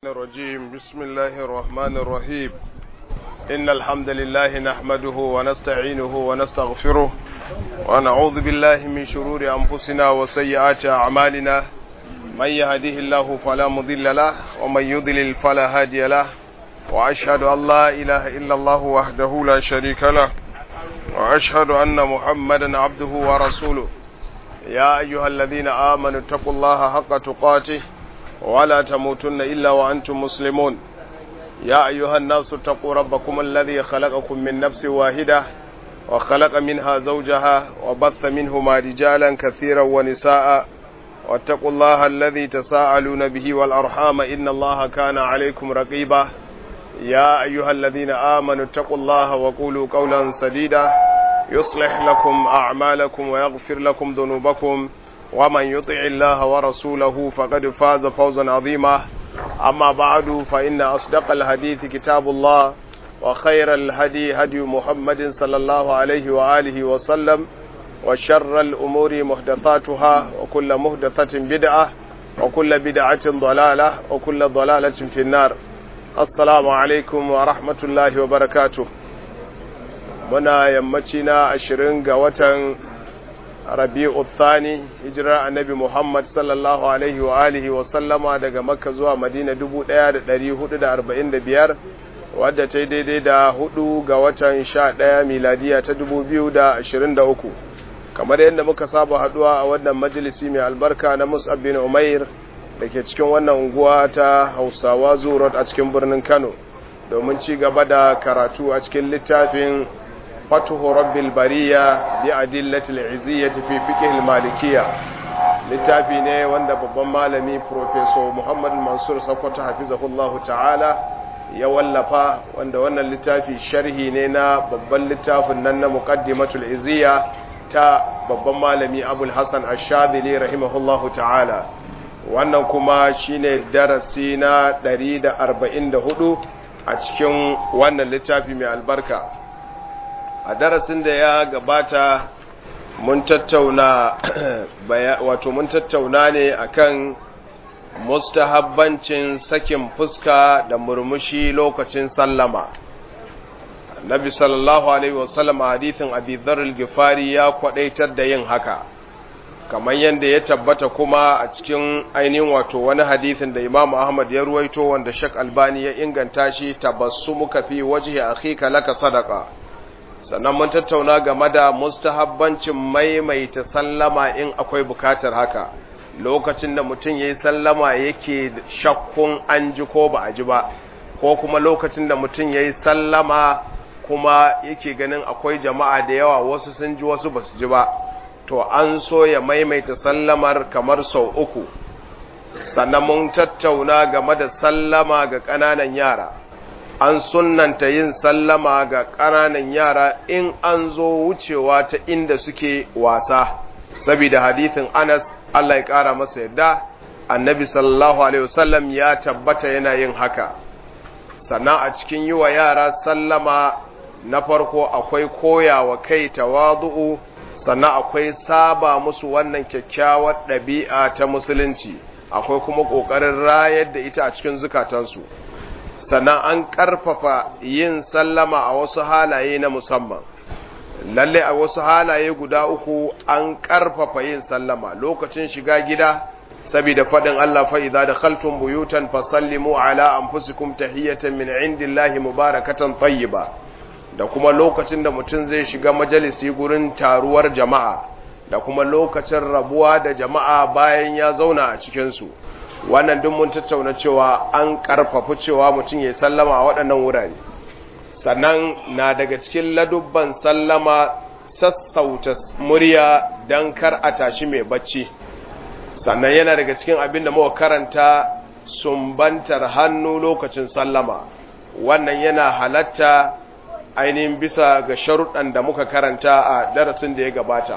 الرجيم بسم الله الرحمن الرحيم إن الحمد لله نحمده ونستعينه ونستغفره ونعوذ بالله من شرور أنفسنا وسيئات أعمالنا من يهده الله فلا مضل له ومن يضلل فلا هادي له وأشهد أن لا إله إلا الله وحده لا شريك له وأشهد أن محمدا عبده ورسوله يا أيها الذين آمنوا اتقوا الله حق تقاته ولا تموتن إلا وأنتم مسلمون يا أيها الناس اتقوا ربكم الذي خلقكم من نفس واحدة وخلق منها زوجها وبث منهما رجالا كثيرا ونساء واتقوا الله الذي تساءلون به والأرحام إن الله كان عليكم رقيبا يا أيها الذين آمنوا اتقوا الله وقولوا قولا سديدا يصلح لكم أعمالكم ويغفر لكم ذنوبكم ومن يطع الله ورسوله فقد فاز فوزا عظيما أما بعد فإن أصدق الحديث كتاب الله وخير الهدي هدي محمد صلى الله عليه وآله وسلم وشر الأمور محدثاتها وكل محدثة بدعة وكل بدعة ضلالة وكل ضلالة في النار السلام عليكم ورحمة الله وبركاته muna yammaci na ashirin ga watan rabi'u thani hijirar annabi muhammad sallallahu alaihi wa alihi wa sallama daga makka zuwa madina 1445 wadda ta yi daidai da hudu ga watan sha ɗaya miladiya ta 2023 kamar yadda muka saba haduwa a wannan majalisi mai albarka na musab bin umair da ke cikin wannan unguwa ta hausawa zurot a cikin birnin kano domin ci gaba da karatu a cikin littafin فتح رب البرية بأدلة العزية في فقه المالكية littafi ne wanda babban malami professor Muhammad Mansur Sokoto hafizahullahu ta'ala ya wallafa wanda wannan littafi sharhi ne na babban littafin nan na muqaddimatul iziya ta babban malami Abul Hasan Ash-Shadhili rahimahullahu ta'ala wannan kuma shine darasi na 144 a cikin wannan littafi mai albarka a darasin da ya gabata mun tattauna wato mun tattauna ne akan mustahabbancin sakin fuska da murmushi lokacin sallama Nabi sallallahu alaihi wasallam a hadithin Abi Dharr al-Ghifari ya kwadaitar da yin haka kamar yadda ya tabbata kuma a cikin ainihin wato wani hadithin da Imam Ahmad ya ruwaito wanda Sheikh Albani ya inganta shi tabassumuka fi wajhi akhika laka sadaqa sannan mun tattauna game da mustahabbancin maimaita sallama in akwai bukatar haka lokacin da mutum ya yi sallama yake shakkun an ji ko ba a ji ba ko kuma lokacin da mutum ya yi sallama kuma yake ganin akwai jama'a da yawa wasu sun ji wasu ba su ji ba to an so ya maimaita sallamar kamar sau uku sannan mun tattauna game da sallama ga ƙananan yara an sunnanta yin sallama ga ƙananan yara in an zo wucewa ta inda suke wasa saboda hadithin Anas Allah ya ƙara masa yadda annabi sallallahu alaihi wasallam ya tabbata yana yin haka sannan a cikin yi wa yara sallama na farko akwai koyawa kai tawadu'u sannan akwai saba musu wannan kyakkyawar ɗabi'a ta musulunci akwai kuma ƙoƙarin rayar da ita a cikin zukatansu sannan an ƙarfafa yin sallama a wasu halaye na musamman lalle a wasu halaye guda uku an ƙarfafa yin sallama lokacin shiga gida saboda faɗin Allah fa idza dakhaltum buyutan fasallimu ala anfusikum tahiyatan min indillahi mubarakatan tayyiba da kuma lokacin da mutum zai shiga majalisi gurin taruwar jama'a da kuma lokacin rabuwa da jama'a bayan ya zauna a cikin su wannan duk mun tattauna cewa an karfafa cewa mutum ya sallama a waɗannan wurare sannan na daga cikin ladubban sallama sassauta murya don kar a tashi mai bacci sannan yana daga cikin abin da muka karanta sumbantar hannu lokacin sallama wannan yana halatta ainihin bisa ga sharuɗan da muka karanta a darasin da ya gabata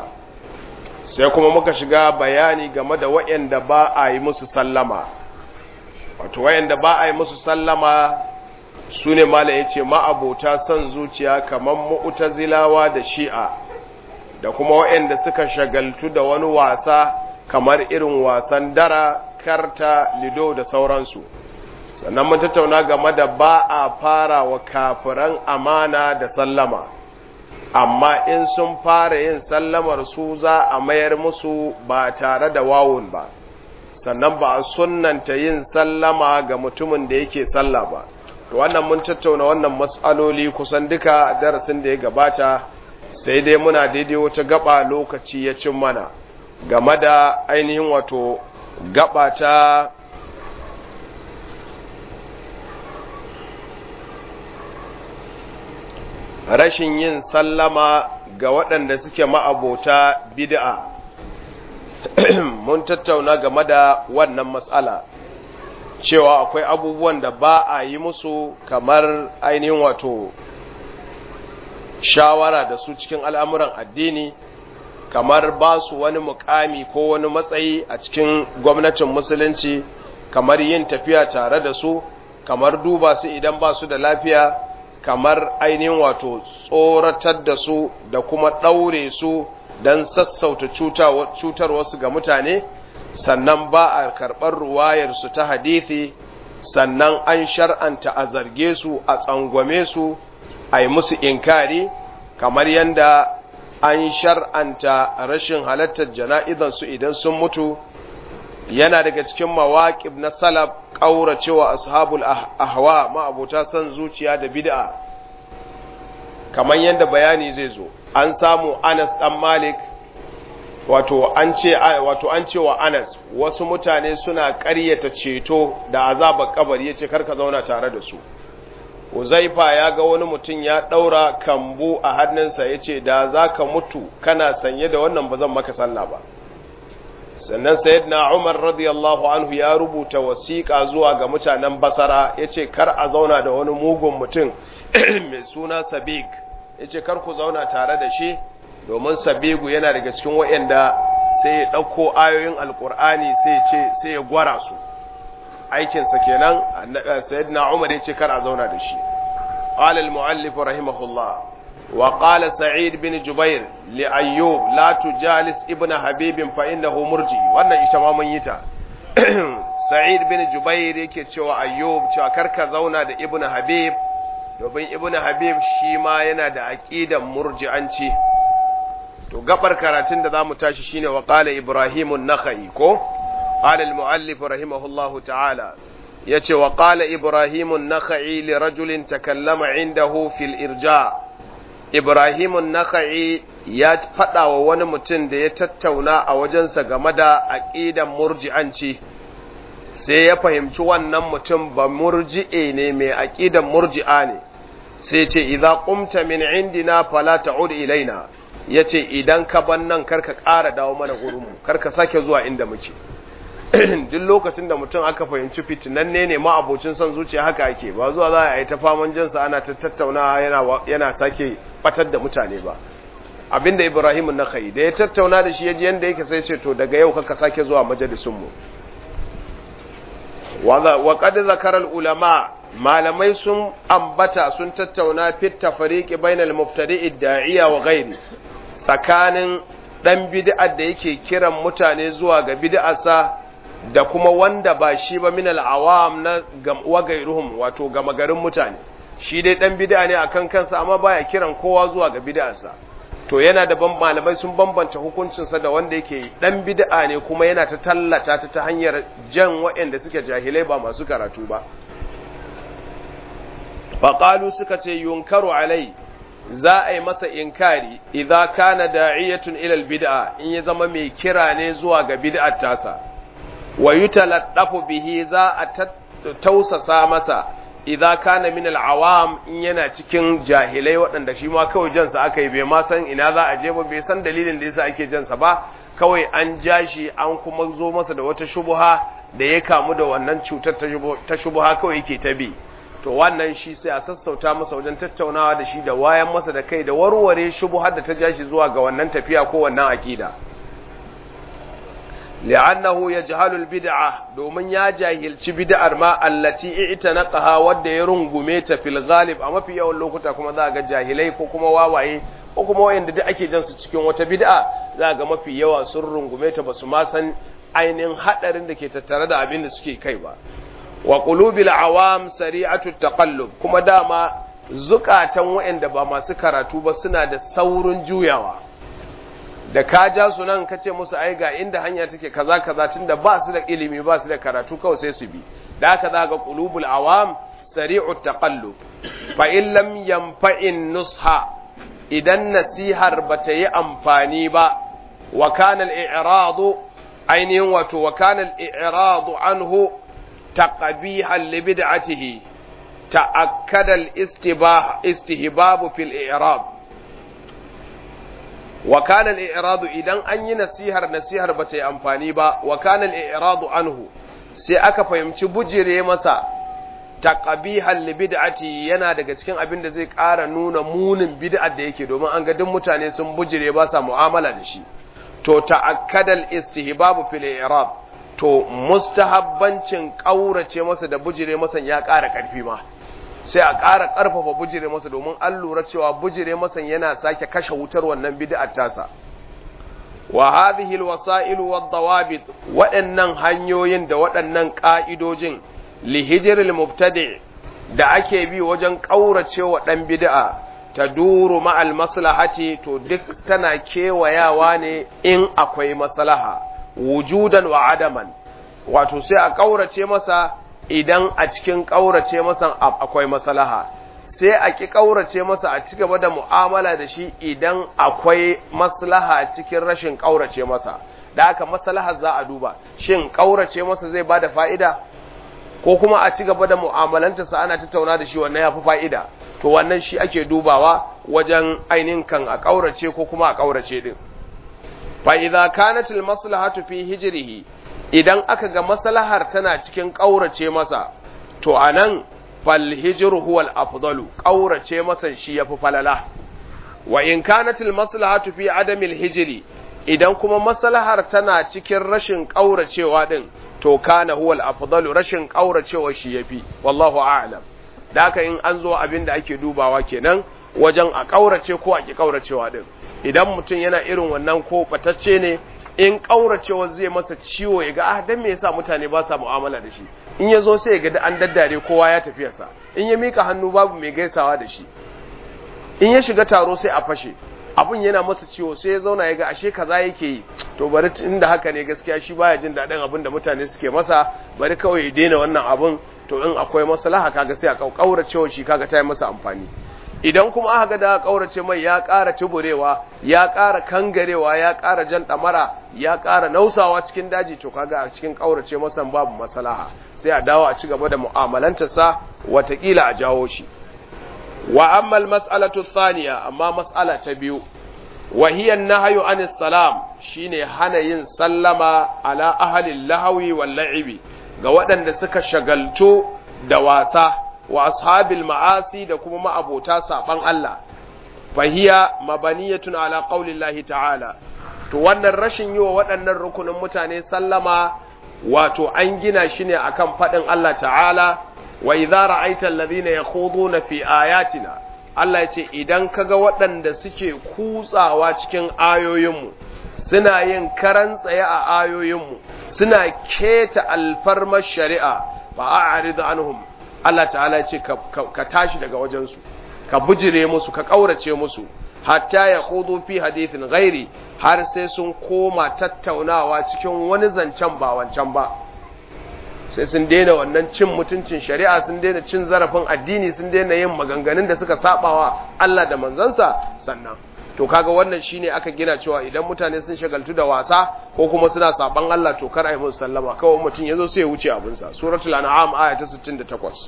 sai kuma muka shiga bayani game da waɗanda ba a yi musu sallama wato waɗanda ba a yi musu sallama su ne mala ya ce ma'abota son zuciya kamar mu'tazilawa da shi'a da kuma waɗanda suka shagaltu da wani wasa kamar irin wasan dara karta lido da sauransu sannan mun tattauna game da ba a fara wa kafiran amana da sallama amma in sun fara yin sallamar su za a mayar musu ba tare da wawun ba sannan ba a sunnanta yin sallama ga mutumin da yake salla ba to wannan mun tattauna wannan matsaloli kusan duka darasin da ya gabata sai dai muna daidai wata gaba lokaci ya cin mana game da ainihin wato gaba ta rashin yin sallama ga waɗanda suke ma'abota bid'a mun tattauna game da wannan matsala cewa akwai abubuwan da ba a yi musu kamar ainihin wato shawara da su cikin al'amuran addini kamar ba su wani mukami ko wani matsayi a cikin gwamnatin musulunci kamar yin tafiya tare da su kamar duba su idan ba su da lafiya kamar ainihin wato tsoratar da su da kuma ɗaure su don sassauta cutar wasu ga mutane sannan ba a karɓar ruwayarsu ta hadithi sannan an shar'anta a zarge su a tsangwame su a yi musu inkari kamar yadda an shar'anta rashin halartar jana'izansu idan sun mutu yana daga cikin mawaƙib na salaf ƙauracewa ashabul ahwa ma'abuta son zuciya da bid'a kamar yadda bayani zai zo an samu Anas dan Malik wato an ce wato an ce wa Anas wasu mutane suna ƙaryata ceto da azabar kabari yace karka zauna tare da su Uzaifa ya ga wani mutum ya ɗaura kambu a hannunsa ya ce, Da za ka mutu kana sanye da wannan ba zan maka sallah ba. Sannan Sayyidina Umar radiyallahu anhu ya rubuta wasiƙa zuwa ga mutanen Basara ya ce, Kar a zauna da wani mugun mutum mai suna Sabig, ya ce, Kar ku zauna tare da shi, domin Sabigu yana daga cikin waɗanda sai ya ɗauko ayoyin Alƙur'ani sai ya gwara su. aikinsa kenan sayyidina Umar ya ce kar a zauna da shi qala al-muallif rahimahullah wa qala sa'id bin jubair li ayyub la tujalis ibn habib fa innahu murji wannan ita ma mun yi ta sa'id bin jubair yake cewa ayyub cewa kar ka zauna da ibn habib domin ibn habib shi ma yana da aqidan murji'anci to gabar karatun da zamu tashi shine wa qala ibrahim an-nakhai ko قال المؤلف رحمه الله تعالى يتي وقال إبراهيم النخعي لرجل تكلم عنده في الإرجاء إبراهيم النخعي ya faɗa wa wani mutum da ya tattauna a wajensa game da aƙidan murji'anci sai ya fahimci wannan mutum ba murji'e ne mai aƙidan murji'a ne sai ce idza qumta min indina fala ta'ud ilaina yace idan ka ban nan karka ƙara dawo mana gurinmu karka sake zuwa inda muke duk lokacin da mutum aka fahimci fitinanne ne ma abocin son zuciya haka ake ba zuwa za a yi ta faman jinsa ana ta tattauna yana sake batar da mutane ba abinda ibrahim na kai da ya tattauna da shi ya ji yadda yake sai ce to daga yau kaka sake zuwa majalisunmu wa qad zakara ulama malamai sun ambata sun tattauna fit tafriqi bainal mubtadi'i da'iya wa ghairi tsakanin dan bid'ar da yake kiran mutane zuwa ga bid'arsa da kuma wanda ba shi ba minal awam na wagairuhum wato gama garin mutane shi dai dan bid'a ne akan kansa amma baya kiran kowa zuwa ga bid'arsa to yana da ban malamai sun bambanta hukuncinsa da wanda yake dan bid'a ne kuma yana ta tallata ta ta hanyar jan waɗanda suke jahilai ba masu karatu ba faqalu suka ce yunkaru alai za a yi masa inkari idza kana da'iyatun ila bid'a in ya zama mai kira ne zuwa ga bid'ar tasa wa yutaladdafu bihi za a tausasa masa idza kana min al-awam in yana cikin jahilai waɗanda shi ma kawai jansa aka yi bai ma san ina za a je ba bai san dalilin da yasa ake jansa ba kawai an ja shi an kuma zo masa da wata shubuha da ya kamu da wannan cutar ta shubuha kawai yake ta bi to wannan shi sai a sassauta masa wajen tattaunawa da shi da wayan masa da kai da warware shubuhar da ta ja shi zuwa ga wannan tafiya ko wannan akida li'annahu yajhalu al-bid'ah domin ya jahilci bid'ar ma allati i'tanaqaha wadda ya rungume ta fil ghalib a mafi yawan lokuta kuma za ga jahilai ko kuma wawaye ko kuma wayanda duk ake jan su cikin wata bid'a za ga mafi yawa sun rungume ta basu ma san ainihin hadarin da ke tattare da abin da suke kai ba wa qulubil awam sari'atu taqallub kuma dama zukatan waɗanda ba masu karatu ba suna da saurin juyawa da ka ja su nan ka ce musu ai ga inda hanya take kaza kaza tunda ba su da ilimi ba su da karatu kawai sai su bi da haka za ga qulubul awam sari'u taqallub fa in lam yanfa'in nusha idan nasihar bata yi amfani ba wa kana al-i'radu ainihin wato wa kana al-i'radu anhu taqbihan li bid'atihi ta'akkada al-istibah istihbab fil i'rab wa kana al-i'radu idan an yi nasihar nasihar bata yi amfani ba wa kana al-i'radu anhu sai aka fahimci bujire masa taqbihan li bid'ati yana daga cikin abin da zai ƙara nuna munin bid'ar da yake domin an ga duk mutane sun bujire ba sa mu'amala da shi to ta'akkadal istihbabu fil i'rab to mustahabbancin kaurace masa da bujire masa ya ƙara ƙarfi ma sai a ƙara ƙarfafa bujire masa domin an lura cewa bujire masa yana sake kashe wutar wannan bid'ar tasa wa hadhihi alwasa'il wad-dawabit waɗannan hanyoyin da waɗannan ƙa'idojin lihijiril mubtadi da ake bi wajen ƙauracewa ɗan bid'a ta duru ma'al maslahati to duk tana kewayawa ne in akwai maslaha wujudan wa adaman wato sai a ƙaurace masa idan a cikin ƙaurace masa akwai maslaha sai a ki ƙaurace masa a ci gaba da mu'amala da shi idan akwai maslaha cikin rashin ƙaurace masa da haka maslahar za a duba shin ƙaurace masa zai bada fa'ida ko kuma a ci gaba da mu'amalantarsa ana tattauna da shi wannan ya fi fa'ida to wannan shi ake dubawa wajen ainihin kan a ƙaurace ko kuma a ƙaurace ɗin fa'iza kanatil maslahatu fi hijirihi idan aka ga maslahar tana cikin ƙaurace masa to a nan falhijiru huwal afdalu ƙaurace masa shi ya fi falala wa in kanatil maslahatu fi adamil hijiri idan kuma maslahar tana cikin rashin ƙauracewa ɗin to kana huwal afdalu rashin kauracewa shi yafi wallahu a'lam da haka in an zo abin da ake dubawa kenan wajen a kaurace ko a ki kauracewa din idan mutum yana irin wannan ko batacce ne in kauracewa zai masa ciwo ya ga ah dan me yasa mutane ba sa mu'amala da shi in ya zo sai ya ga an daddare kowa ya tafi sa in ya mika hannu babu mai gaisawa da shi in ya shiga taro sai a fashe abun yana masa ciwo sai ya zauna ya ga ashe kaza yake yi to bari inda haka ne gaskiya shi baya jin daɗin abin da mutane suke masa bari kawai ya daina wannan abun to in akwai maslaha kaga sai a kaura cewa shi kaga ta yi masa amfani idan kuma aka ga da kaurace mai ya ƙara tuburewa ya ƙara kangarewa ya ƙara jan ɗamara ya ƙara nausawa cikin daji to kaga a cikin kaurace masa babu maslaha sai a dawo a ci gaba da mu'amalantarsa watakila a jawo shi wa amma al-mas'alatu thaniya amma mas'ala ta biyu wa hiya an-nahyu anis salam shine hana yin sallama ala ahli lahawi wal la'ibi ga waɗanda suka shagaltu da wasa wa ashabil ma'asi da kuma ma'abota saban Allah fa hiya mabaniyatun ala qaulillahi ta'ala to wannan rashin yi wa waɗannan rukunin mutane sallama wato an gina shi ne akan faɗin Allah ta'ala wa idza ra'aita alladhina yakhuduna fi ayatina Allah ya ce idan kaga waɗanda suke kutsawa cikin ayoyinmu suna yin karan tsaye a ayoyinmu suna keta alfarmar shari'a fa a'rid anhum Allah ta'ala ya ce ka tashi daga wajensu ka bujire musu ka kaurace musu hatta ya khudu fi hadithin ghairi har sai sun koma tattaunawa cikin wani zancen ba wancan ba sai sun daina wannan cin mutuncin shari'a sun daina cin zarafin addini sun daina yin maganganun da suka sabawa Allah da manzansa sannan to kaga wannan shine aka gina cewa idan mutane sun shagaltu da wasa ko kuma suna saban Allah to kar a yi musu sallama kawai mutum yazo sai ya wuce abinsa suratul an'am aya ta 68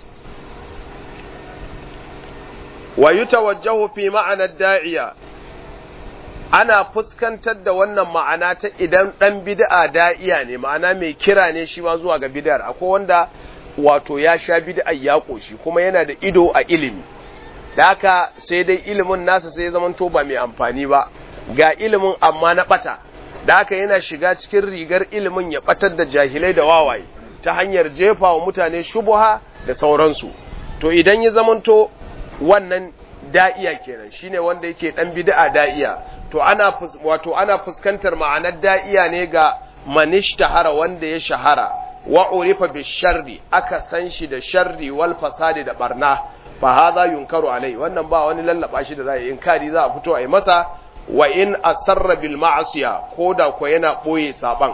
wa yutawajjahu fi ma'ana da'iya ana fuskantar da wannan ma'ana ta idan dan bid'a da'iya ne ma'ana mai kira ne shi ma zuwa ga bid'ar akwai wanda wato ya sha bid'a ya koshi kuma yana da ido a ilimi da haka sai dai ilimin nasa sai zaman to ba mai amfani ba ga ilimin amma na bata da haka yana shiga cikin rigar ilimin ya batar da jahilai da wawaye ta hanyar jefa wa mutane shubuha da sauransu to idan ya zamanto wannan da'iya kenan shine wanda yake dan bid'a da'iya to ana wato ana fuskantar ma'anar da'iya ne ga manish tahara wanda ya shahara wa urifa bi sharri aka san shi da sharri wal fasadi da barna fa hadha yunkaru alai wannan ba wani lallaba shi da za a yi inkari za a fito a yi masa wa in asarra bil ma'asiya koda ko yana boye saban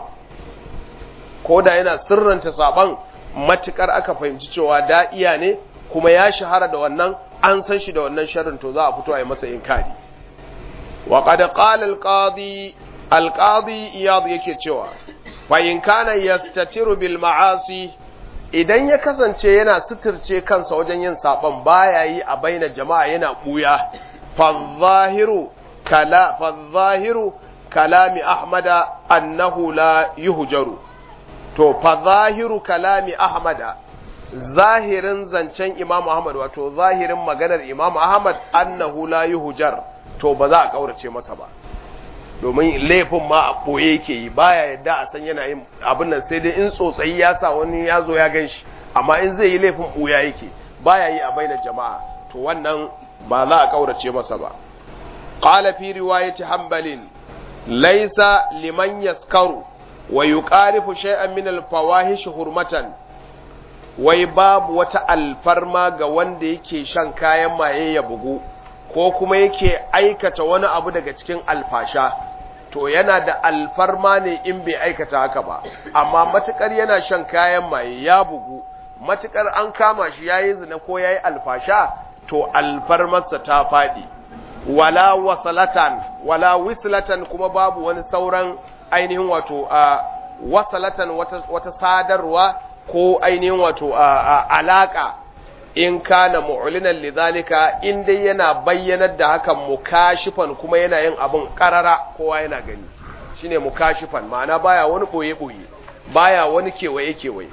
koda yana sirranta saban matukar aka fahimci cewa da'iya ne kuma ya shahara da wannan an san shi da wannan sharrin to za a fito a yi masa inkari wa qad qala al qadi al qadi iyad yake cewa fa in kana yastatiru bil ma'asi idan ya kasance yana suturce kansa wajen yin saban baya yi a baina jama'a yana buya fa zahiru kala fa zahiru kalami ahmada annahu la yuhjaru to fa zahiru kalami ahmada zahirin zancen imam ahmad wato zahirin maganar imam ahmad annahu la yuhjar to ba za a kaurace masa ba domin laifin ma a ɓoye yake yi baya yadda a san yana yin abin nan sai dai in tsotsayi ya sa wani ya zo ya gan shi amma in zai yi laifin ɓoya yake baya yi a bainar jama'a to wannan ba za a kaurace masa ba qala fi riwayati hanbalin laysa liman yaskaru wa yuqarifu shay'an min al-fawahish hurmatan wai babu wata alfarma ga wanda yake shan kayan maye ya bugu ko kuma yake aikata wani abu daga cikin alfasha to yana da alfarma ne in bai aikata haka ba amma matukar yana shan kayan maye ya bugu matukar an kama shi yayi zina ko yayi alfasha to alfarmarsa ta faɗi wala wasalatan wala wislatan kuma babu wani sauran ainihin wato a wasalatan wata, wata sadarwa ko ainihin wato a alaka in kana mu'linan lidhalika in dai yana bayyanar da hakan mukashifan kuma yana yin abun karara kowa yana gani shine mukashifan ma'ana baya wani boye boye baya wani kewaye kewaye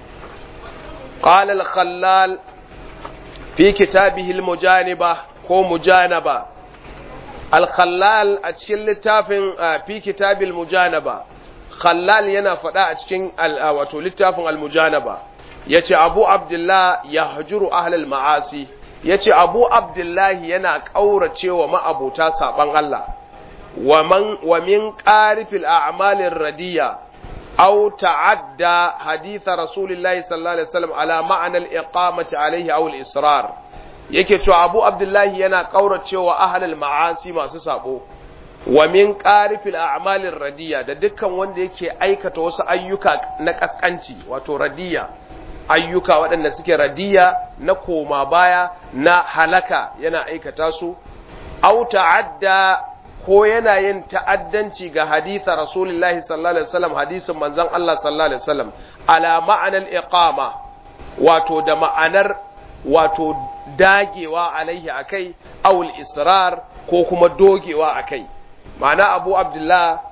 qala al-khallal fi kitabihi al-mujaniba ko mujanaba al-khallal a cikin littafin fi kitabil mujanaba khallal yana faɗa a cikin wato littafin al-mujanaba yace Abu Abdullah yahjuru ahlal ma'asi yace Abu Abdullah yana kauracewa ma'abuta saban Allah wa man wa min qarifil a'malir radiya aw ta'adda hadith rasulillahi sallallahu alaihi wasallam ala ma'ana al-iqamati alaihi aw al-israr yake cewa Abu Abdullah yana kauracewa ahlal ma'asi masu sabo wa min qarifil a'malir radiya da dukkan wanda yake aikata wasu ayyuka na kaskanci wato radiya ayyuka waɗanda suke radiya na koma baya na halaka yana aikata su au ta'adda ko yana yin ta'addanci ga haditha rasulullahi sallallahu alaihi wasallam hadisin manzon Allah sallallahu alaihi wasallam ala ma'anar iqama wato da ma'anar wato dagewa alaihi akai awul israr ko kuma dogewa akai ma'ana abu abdullah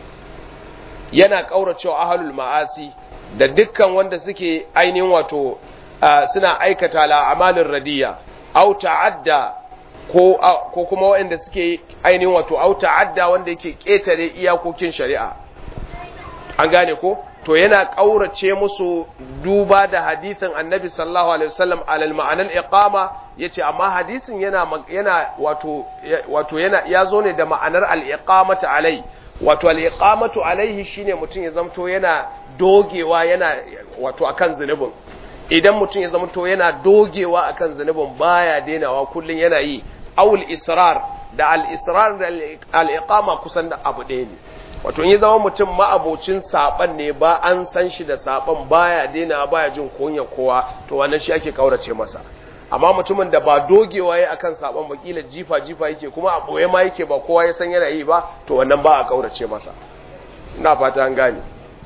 yana kauracewa ahlul ma'asi da dukkan wanda suke ainihin wato suna aikata la'amalin radiya au ta'adda ko ko kuma waɗanda suke ainihin wato au ta'adda wanda yake ketare iyakokin shari'a an gane ko to yana kaurace musu duba da hadisin annabi sallallahu alaihi wasallam alal ma'anan iqama yace amma hadisin yana yana wato wato yana yazo ne da ma'anar al-iqamatu alai wato al-iqamatu alaihi shine mutum ya zamto yana dogewa yana wato akan zunubin idan mutum ya zamto yana dogewa akan zunubin baya denawa kullun yana yi awul israr da al-israr da al-iqama kusan da abu ɗaya ne wato in ya zama mutum ma'abocin saban ne ba an san shi da saban baya denawa baya jin kunya kowa to wannan shi ake kaurace masa amma mutumin da ba dogewa yayi akan saban bakila jifa jifa yake kuma a boye ma yake ba kowa ya san yana yi ba to wannan ba a kaurace masa ina fata an gane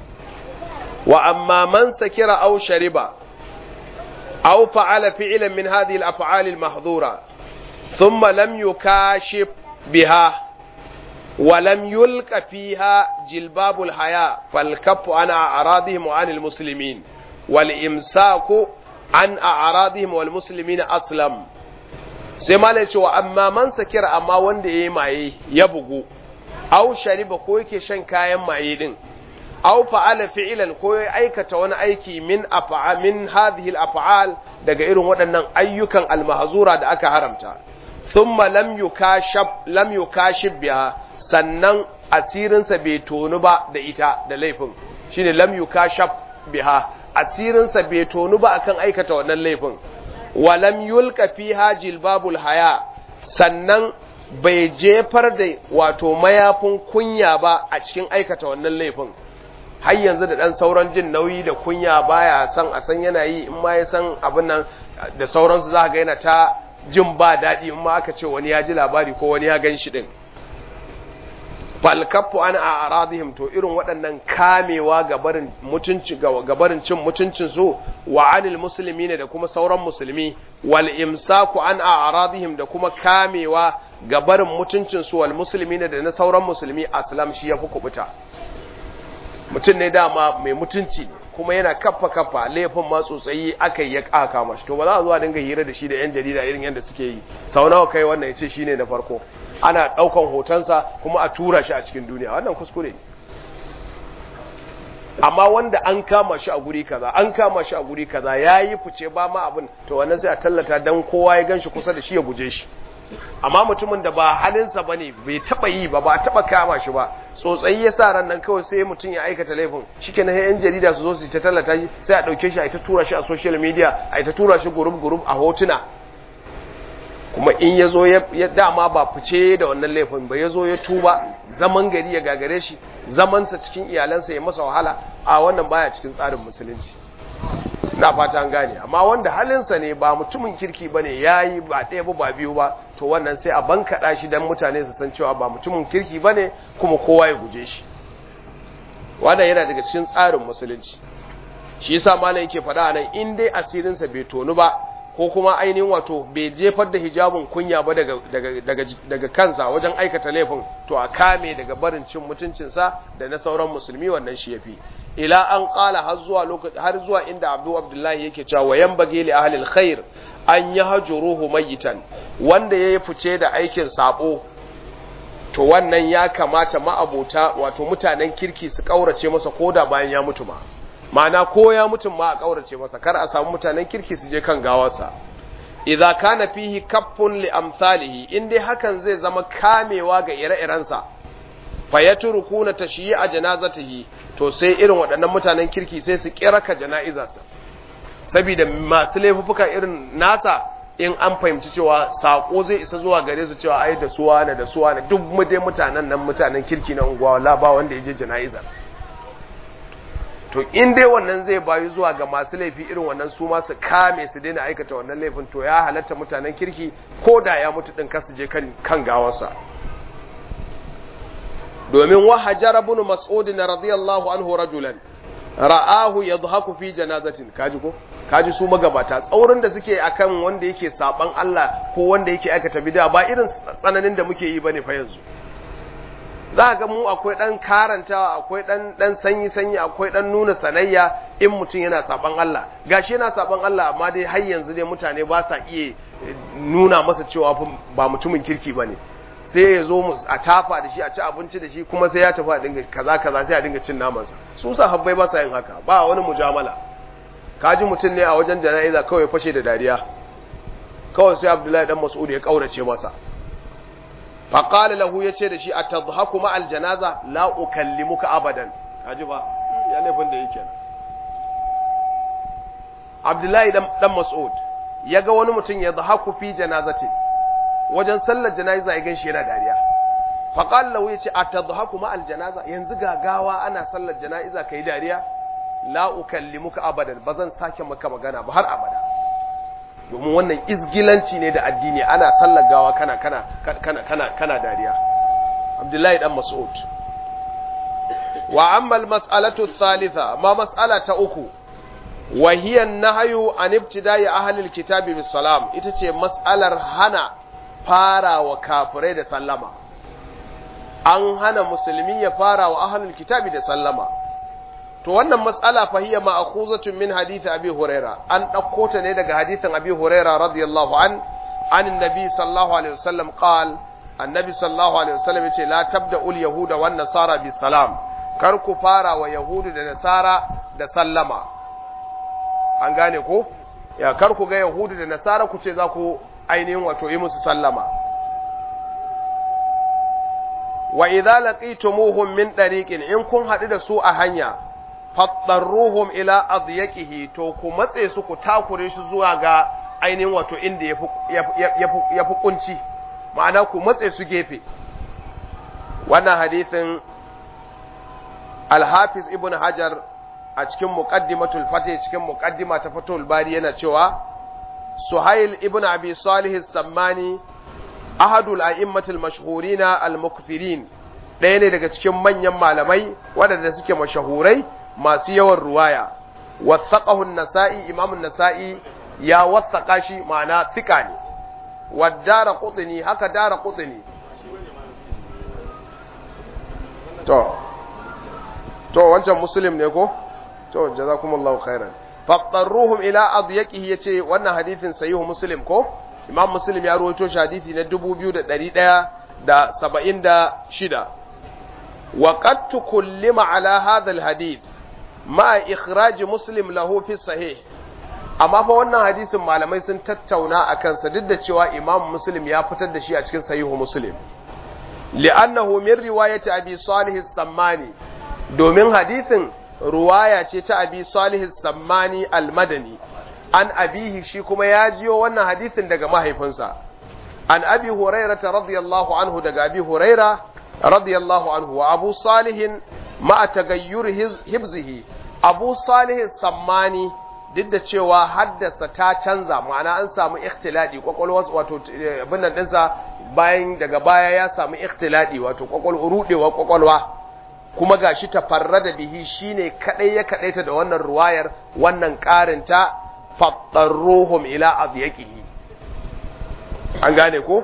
wa amma man sakira aw shariba aw fa'ala fi'lan min hadhihi al-af'al al-mahdhura thumma lam yukashif biha wa lam yulqa fiha jilbab al-haya fal-kaffu an a'radihim wa 'an al-muslimin wal imsaku an a'radihim wal muslimin aslam sai malai cewa amma man sakira amma wanda yayi maye ya bugu aw shariba ko yake shan kayan maye din aw fa'ala fi'lan ko ya aikata wani aiki min afa'a min hadhihi al-af'al daga irin waɗannan ayyukan al-mahzura da aka haramta thumma lam yukashab lam yukashib biha sannan asirinsa bai tonu ba da ita da laifin shine lam yukashab biha asirinsa bai tonu ba akan aikata wannan laifin walam yulka fiha jilbabul haya sannan bai jefar da wato mayafin kunya ba a cikin aikata wannan laifin har yanzu da dan sauran jin nauyi da kunya baya san a san yana yi in ma ya san abin nan da sauransu za ga yana ta jin ba daɗi in ma aka ce wani ya ji labari ko wani ya gan shi ɗin falkaffu an a aradihim to irin waɗannan kamewa gabarin mutunci gabarin cin mutuncin su wa anil musulmi ne da kuma sauran musulmi wal imsaku an a aradihim da kuma kamewa gabarin mutuncin su wal musulmi ne da na sauran musulmi aslam shi yafi kubuta mutum ne dama mai mutunci kuma yana kaffa kaffa laifin ma tsotsayi aka yi ya kaka mashi to ba za a zuwa dinga hira da shi da yan jarida irin yadda suke yi sau nawa kai wannan ya ce shine na farko ana daukan hotonsa kuma a tura shi a cikin duniya wannan kuskure ne amma wanda an kama shi a guri kaza an kama shi a guri kaza yayi fice ba ma abin to wannan sai a tallata dan kowa ya ganshi kusa da shi ya guje shi amma mutumin da ba halinsa bane bai taba yi ba ba taba kama shi ba tsotsayi ya sa ran nan kawai sai mutum ya aikata laifin shikenan sai yan jarida su zo su ta tallata shi sai a dauke shi a ta tura shi a social media a ta tura shi group group a hotuna kuma in ya zo ya dama ba fice da wannan laifin ba ya zo ya tuba zaman gari ya gagare shi zamansa cikin iyalansa ya masa wahala a wannan baya cikin tsarin musulunci na fata an gane amma wanda halinsa ne ba mutumin kirki ba ne ya yi ba ɗaya ba ba biyu ba to wannan sai a bankaɗa shi don mutane su san cewa ba mutumin kirki ba ne kuma kowa ya guje shi wannan yana daga cikin tsarin musulunci shi yasa malam yake faɗa nan in dai asirinsa bai tonu ba ko kuma ainihin wato bai jefar da hijabin kunya ba daga, daga, daga, daga kansa wajen aikata laifin to a kame daga barin cin mutuncinsa da na sauran musulmi wannan shi yafi ila an qala har zuwa lokaci har zuwa inda Abdul Abdullahi yake cewa wayan bage li ahli alkhair an yahjuruhu mayitan wanda yayi fice da aikin sabo to wannan ya kamata ma'abota wato mutanen kirki su kaurace masa koda bayan ya mutu ma ma'ana ko ya mutum ma a kaurace masa kar a samu mutanen kirki su je kan gawarsa idza kana fihi kaffun li amsalihi in dai hakan zai zama kamewa ga ire-irensa fa yatrukuna tashyi'a janazatihi to sai irin waɗannan mutanen kirki sai su kiraka jana'izarsa saboda masu laifuka irin nasa in an fahimci cewa sako zai isa zuwa gare su cewa ai da suwa ne da suwa ne duk mu dai mutanen nan mutanen kirki na unguwa la ba wanda ya je jana'izar to in dai wannan zai bayu zuwa ga masu laifi irin wannan su ma su kame su daina aikata wannan laifin to ya halatta mutanen kirki ko da ya mutu din kasu je kan kan gawarsa domin wa hajar ibn mas'ud radiyallahu anhu rajulan ra'ahu yadhaku fi janazatin kaji ko kaji su magabata tsaurin da suke akan wanda yake saban Allah ko wanda yake aikata bid'a ba irin tsananin da muke yi bane fa yanzu za ga mu akwai ɗan karantawa akwai ɗan ɗan sanyi-sanyi akwai ɗan nuna sanayya in mutum yana saban Allah gashi yana saban Allah amma dai har yanzu dai mutane ba sa iya nuna masa cewa ba mutumin kirki bane sai ya zo mu a tafa da shi a ci abinci da shi kuma sai ya tafi a dinga kaza kaza sai a dinga cin namansa su sahabbai ba sa yin haka ba wani mujamala kaji mutum ne a wajen jana'iza kawai fashe da dariya kawai sai Abdullahi dan Mas'ud ya kaurace masa faƙali lahu ya ce da shi a tadhaku ma'al janaza la ukallimuka abadan kaji ba ya laifin da yake Abdullahi dan Mas'ud ya ga wani mutum ya dhahaku fi janazati wajen sallar janaza ya ganshi yana dariya faƙali lahu ya ce a tadhaku ma'al janaza yanzu gagawa ana sallar jana'iza kai dariya la ukallimuka abadan ba zan sake maka magana ba har abada domin wannan izgilanci ne da addini ana sallar gawa kana kana kana kana kana dariya Abdullahi dan Mas'ud wa amma al-mas'alatu thalitha ma mas'ala ta uku wa hiya an-nahyu an ibtida'i ahli al-kitab bis salam ita ce mas'alar hana fara wa kafirai da sallama an hana musulmi ya fara wa ahli al-kitab da sallama to wannan mas'ala fa hiya ma'khuzatun min hadith abi huraira an dauko ta ne daga hadithin abi huraira radiyallahu an an annabi sallallahu alaihi wasallam qal annabi sallallahu alaihi wasallam yace la tabda'ul yahuda wan nasara bis salam kar ku fara wa yahudu da nasara da sallama an gane ko ya kar ku ga yahudu da nasara ku ce za ku ainihin wato yi musu sallama wa idza laqitumuhum min dariqin in kun hadu da su a hanya fattarruhum ila adyaqihi to ku matse su ku takure shi zuwa ga ainihin wato inda ya fi kunci ma'ana ku matse su gefe wannan hadithin alhafiz ibn hajar a cikin muqaddimatul fatih cikin muqaddima ta fatul bari yana cewa suhail ibn abi salih sammani ahadul a'immatul mashhurina al-mukthirin ɗaya ne daga cikin manyan malamai waɗanda suke mashahurai masu yawan ruwaya wasaqahu an-nasa'i imam an-nasa'i ya wasaqa shi ma'ana thika ne wadara qutni haka dara qutni to to wancan muslim ne ko to jazakumullahu khairan fattaruhum ila adyaqihi yace wannan hadithin sahihu muslim ko imam muslim ya rawaito shi hadisi na 2176 wa qad tukullima ala hadha alhadith ma ikhraj muslim lahu fi sahih amma fa wannan hadisin malamai sun tattauna akan sa duk da cewa imam muslim ya fitar da shi a cikin sahihu muslim li'annahu min riwayati abi salih as-sammani domin hadisin ruwaya ce ta abi salih sammani al-madani an abihi shi kuma ya jiyo wannan hadisin daga mahaifinsa an abi hurairata radiyallahu anhu daga abi huraira radiyallahu anhu wa abu salihin ma'a tagayyur hibzihi abu salih sammani duk da cewa haddasa ta canza ma'ana an samu ikhtiladi kwakwalwa wato abin nan dinsa bayan daga baya ya samu ikhtiladi wato kwakwalwa rudewa kwakwalwa kuma gashi tafarrada bihi shine kadai ya kadaita da wannan ruwayar wannan karin ta fattarruhum ila adyaqihi an gane ko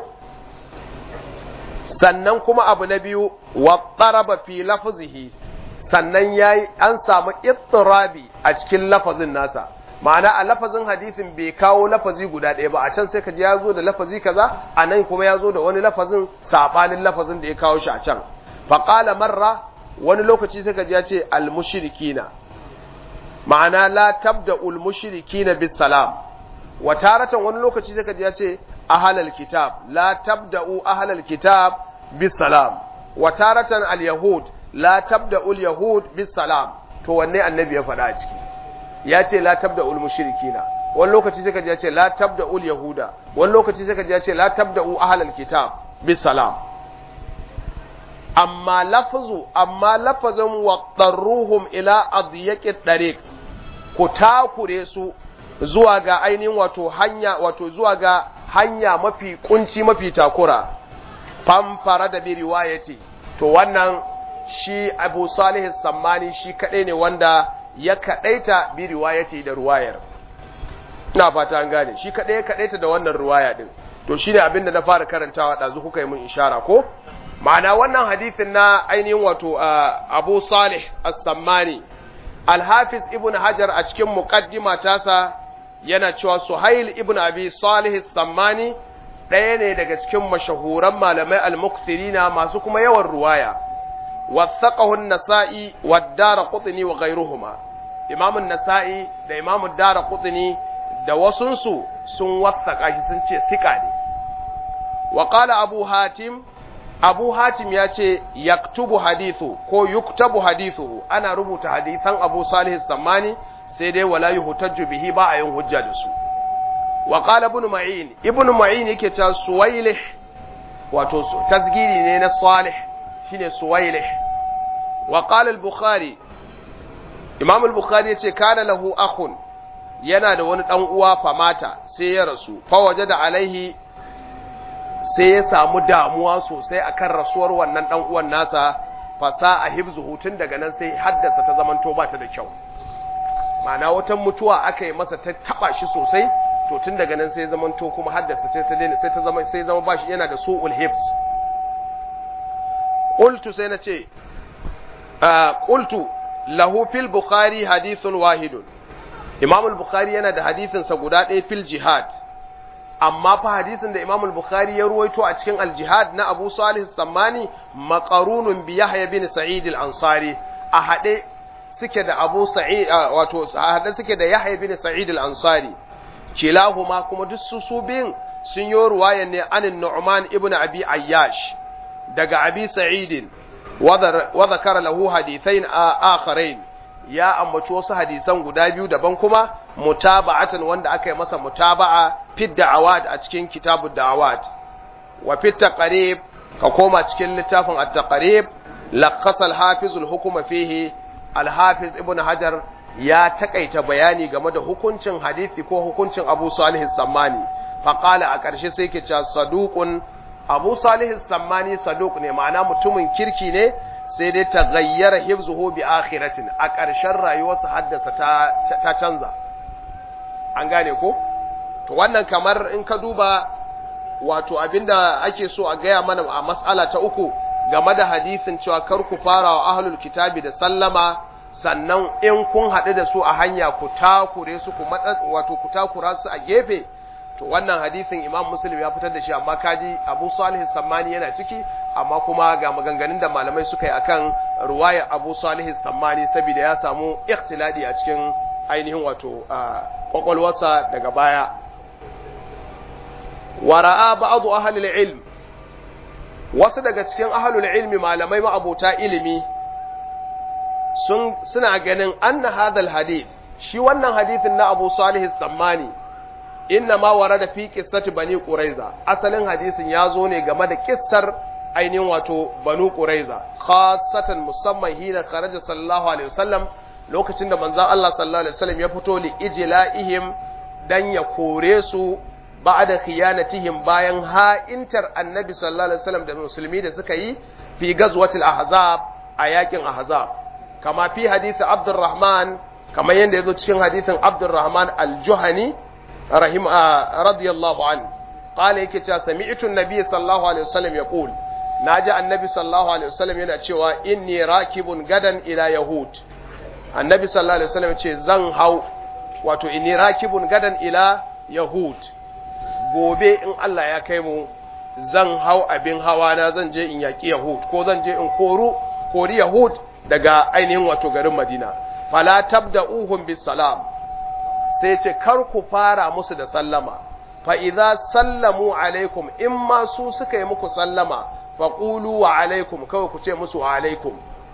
sannan kuma abu na biyu wa taraba fi lafzihi sannan yayi an samu ittirabi a cikin lafazin nasa ma'ana a lafazin hadisin bai kawo lafazi guda ɗaya ba a can sai ka ji ya zo da lafazi kaza a nan kuma ya zo da wani lafazin saɓanin lafazin da ya kawo shi a can faƙala marra wani lokaci sai ka ji ya ce almushrikina ma'ana la tabda ulmushrikina bis salam wa taratan wani lokaci sai ka ji ya ce ahlal kitab la tabda'u ahlal kitab bis salam wa taratan al yahud la tabda'u al yahud bis salam to wanne annabi ya faɗa a ciki ya ce la tabda ul mushrikina wani lokaci sai kaji ya ce la tabda ul yahuda wani lokaci sai kaji ya ce la tabda u ahlal kitab bis salam amma lafzu amma lafazin waqtarruhum ila adyaqi tariq ku takure su zuwa ga ainihin wato hanya wato zuwa ga hanya mafi kunci mafi takura famfara da bi riwayati to wannan shi Abu Salih Sammani shi kadai ne wanda ya kadaita bi riwayati da ruwayar ina fata an gane shi kadai ya kadaita da wannan ruwaya din to shine abin da na fara karantawa dazu kuka yi mun ishara ko ma'ana wannan hadisin na ainihin wato Abu Salih As-Sammani Al-Hafiz Ibn Hajar a cikin muqaddima tasa yana cewa Suhail ibn Abi Salih As-Sammani ɗaya ne daga cikin mashahuran malamai al-mukthirina masu kuma yawan ruwaya wathaqahu an-Nasa'i wad-Daraqutni wa ghayruhuma Imam an-Nasa'i da Imam ad-Daraqutni da wasunsu sun wathaka shi sun ce thika ne wa qala Abu Hatim Abu Hatim ya ce yaktubu hadithu ko yuktabu hadithu ana rubuta hadisan Abu Salih Sammani sai dai wala yuhtajju bihi ba a yin hujja da su wa qala ibn Ma'in ibn Ma'in yake ta Suwailih wato tasgiri ne na Salih shine Suwailih wa qala al-Bukhari Imam al-Bukhari yace kana lahu akhun yana da wani dan uwa famata sai ya rasu fa wajada alaihi sai ya samu damuwa sosai akan rasuwar wannan dan uwan nasa fasa a hibzuhu tun daga nan sai haddasa ta zamanto ba ta da kyau ma'ana wata mutuwa aka yi masa ta taba shi sosai to tun daga nan sai ya zamanto kuma haddasa sai ta daina sai ta zama sai zama bashi yana da su'ul hibs qultu sai na ce qultu lahu fil bukhari hadithun wahidun imam al-bukhari yana da hadisin sa guda ɗaya fil jihad amma fa hadisin da Imam al-Bukhari ya ruwaito a cikin al-Jihad na Abu Salih Sammani maqarunun bi Yahya bin Sa'id al-Ansari a hade suke da Abu Sa'id wato a hade suke da Yahya bin Sa'id al-Ansari kilahuma kuma duk su su bin sun yi ruwaya ne anin Nu'man ibn Abi Ayyash daga Abi Sa'id wa zakara lahu hadithain akharain ya ambaci wasu hadisan guda biyu daban kuma mutaba'atan wanda aka yi masa mutaba'a fi da'awat a cikin kitabud da'awat wa fi taqrib ka koma cikin littafin at-taqrib laqasa al-hafiz al-hukma fihi al-hafiz ibn hajar ya takaita bayani game da hukuncin hadisi ko hukuncin abu salih sammani faqala a ƙarshe sai ke cewa saduqun abu salih sammani saduq ne ma'ana mutumin kirki ne sai dai ta gayyara hifzuhu bi akhiratin a ƙarshen rayuwarsa haddasa ta, ta canza an gane ko to wannan kamar in ka duba wato abinda ake so a gaya mana a mas'ala ta uku game da hadisin cewa kar ku fara wa ahlul kitabi da sallama sannan in kun haɗu da su a hanya ku takure su ku matsa wato ku takura su a gefe to wannan hadisin imam muslim ya fitar da shi amma kaji abu salih sammani yana ciki amma kuma ga maganganun da malamai suka yi akan ruwaya abu salih sammani saboda ya samu ikhtiladi a cikin ainihin wato kwakwalwarsa daga baya wara'a ba'adu ahlul ilm wasu daga cikin ahlul ilmi malamai ma'abota ilimi sun suna ganin anna hadal hadith shi wannan hadithin na abu salih sammani inna ma warada fi qissati bani quraiza asalin hadisin ya zo ne game da kissar ainihin wato banu quraiza khassatan musamman hina kharaja sallallahu alaihi wasallam lokacin da manzon Allah sallallahu alaihi wasallam ya fito li ijla'ihim dan ya kore su ba'da khiyanatihim bayan ha'intar annabi sallallahu alaihi wasallam da musulmi da suka yi fi gazwatil ahzab a yakin ahzab kama fi hadisi abdurrahman kamar yadda yazo cikin hadisin abdurrahman al-juhani rahim radiyallahu an qala yake cewa sami'tu an-nabiy sallallahu alaihi wasallam yaqul naji annabi sallallahu alaihi wasallam yana cewa inni rakibun gadan ila yahud annabi sallallahu alaihi wasallam ce zan hau wato inni rakibun gadan ila yahud gobe in Allah ya kai mu zan hau abin hawa na zan je in yaki yahud ko zan je in koru kori yahud daga ainihin wato garin madina fala tabda'uhum bis salam sai ce kar ku fara musu da sallama fa idza sallamu alaikum in ma su suka yi muku sallama fa qulu wa alaikum kawai ku ce musu wa alaikum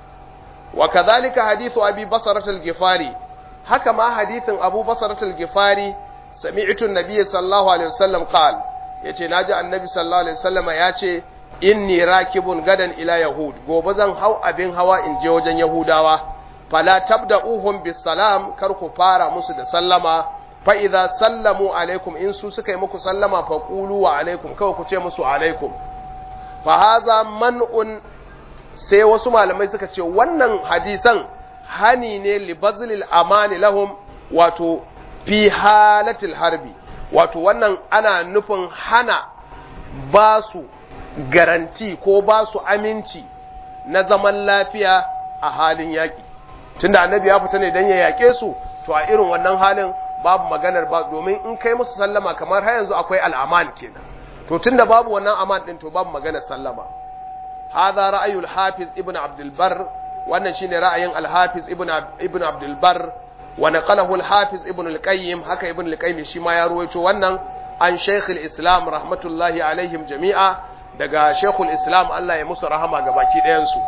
wa kadhalika hadithu abi basrat al-ghifari haka ma hadithin abu basrat al-ghifari sami'tu an-nabiy sallallahu alaihi wasallam qal yace naji annabi sallallahu alaihi wasallam yace inni rakibun gadan ila yahud gobe zan hau abin hawa in je wajen yahudawa fala tabda'uhum bis salam kar ku fara musu da sallama fa idza sallamu alaikum in su suka yi muku sallama fa qulu wa alaikum kawai ku ce musu alaikum fa hadha man'un sai wasu malamai suka ce wannan hadisan hani ne li bazlil amani lahum wato fi halatil harbi wato wannan ana nufin hana ba su garanti ko ba su aminci na zaman lafiya a halin yaƙi tunda annabi ya fita ne don ya yaƙe su to a irin wannan halin babu maganar ba domin in kai musu sallama kamar har yanzu akwai al'aman kenan to tunda babu wannan aman din to babu maganar sallama hadha ra'ayul hafiz ibn abdul bar wannan shine ra'ayin al-hafiz ibn ibn abdul bar wa naqalahu al-hafiz ibn al-qayyim haka ibn al-qayyim shi ma ya ruwaito wannan an shaykh al-islam rahmatullahi alaihim jami'a daga shaykhul islam Allah ya musu rahama ga baki ɗayan su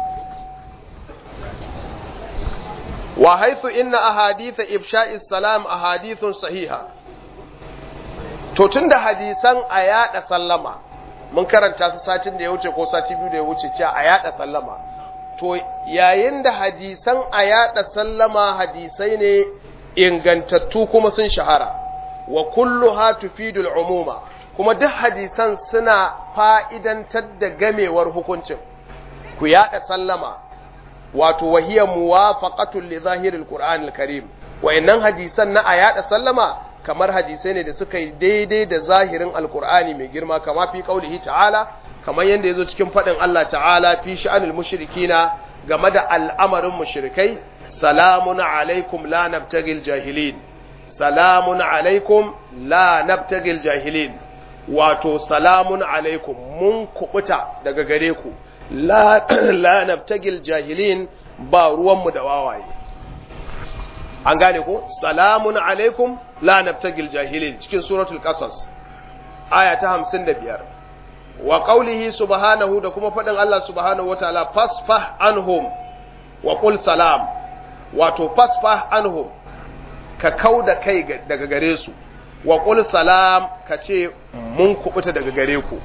wa haithu inna ahadith ifsha'i salam ahadithun sahiha to tunda hadisan a yada sallama mun karanta su satin da ya wuce ko sati biyu da ya wuce cewa a yada sallama to yayin da hadisan a yada sallama hadisai ne ingantattu kuma sun shahara wa kulluha tufidul umuma kuma duk hadisan suna fa'idantar da gamewar hukuncin ku yada sallama wato wahiyar muwafaqatul li zahiril qur'anil karim wayannan hadisan na a yada sallama kamar hadisai ne da suka yi daidai da zahirin alqur'ani mai girma kama fi qaulihi ta'ala kamar yanda yazo cikin fadin Allah ta'ala fi sha'anil mushrikina game da al'amarin mushrikai salamun alaikum la nabtagil jahilin salamun alaikum la nabtagil jahilin wato salamun alaikum mun kubuta daga gare ku la, la nabtagil jahilin ba ruwanmu da wawaye an gane ko salamun alaikum la nabtagil jahilin cikin suratul qasas aya ta 55 wa qawlihi subhanahu da kuma fadin Allah subhanahu wataala fasfah anhum wa qul salam wato fasfah anhum ka kau da kai daga gare su wa qul salam ka ce mun kubuta daga gare ku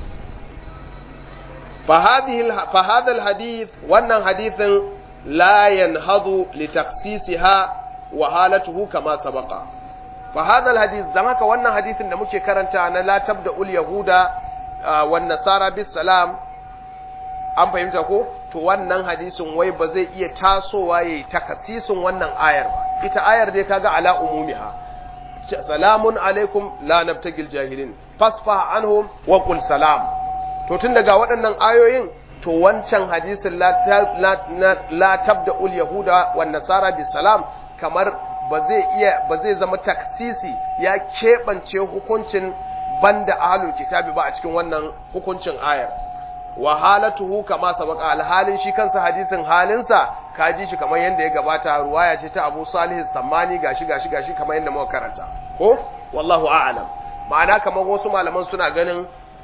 fa hadha alhadith wannan hadithin la yanhadu li takhsisiha wa halatuhu kama sabaqa fa hadha alhadith dan haka wannan hadithin da muke karanta na la tabda ul yahuda wan nasara bis salam an fahimta ko to wannan hadisin wai ba zai iya tasowa yayi takasisin wannan ayar ba ita ayar dai kaga ala umumiha salamun alaikum la nabtagil jahilin fasfa anhum wa qul salam to tun daga waɗannan ayoyin to wancan hadisin la, la, la tabda ul yahuda wan nasara bis salam kamar ba zai iya ba zai zama taksisi ya keɓance hukuncin banda ahlul kitabi ba a cikin wannan hukuncin ayar wa halatuhu kama sabaka alhalin shi kansa hadisin halinsa ka ji shi kamar yadda ya gabata ruwaya ce ta Abu Salih Sammani gashi gashi gashi kamar yadda muka karanta ko wallahu a'lam ma'ana kamar wasu malaman suna ganin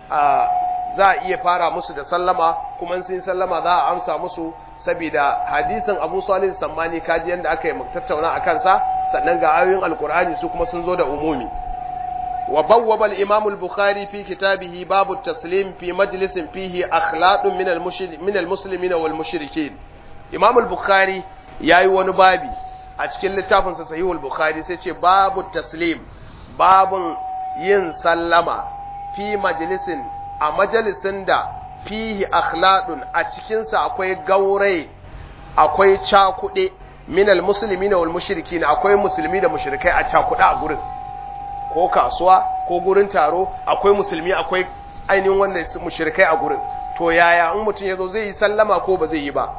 za a iya fara musu da sallama kuma sun sallama za a amsa musu saboda hadisin Abu Salih Sammani kaji yadda aka yi tattauna a kansa sannan ga ayoyin Alkur'ani su kuma sun zo da umumi وبوب الإمام البخاري في كتابه باب التسليم في مجلس فيه أخلاق من من المسلمين والمشركين إمام البخاري ياي wani babi a cikin littafin sa sahihul bukhari sai ce babu taslim babun yin sallama fi majlisin a majalisin da fihi akhladun a cikin sa akwai gaurai akwai cakude minal muslimina wal mushrikin akwai musulmi da mushrikai a cakude a gurin ko kasuwa ko gurin taro akwai musulmi akwai ainihin wannan mushrikai a gurin to yaya in mutum yazo zai yi sallama ko ba zai yi ba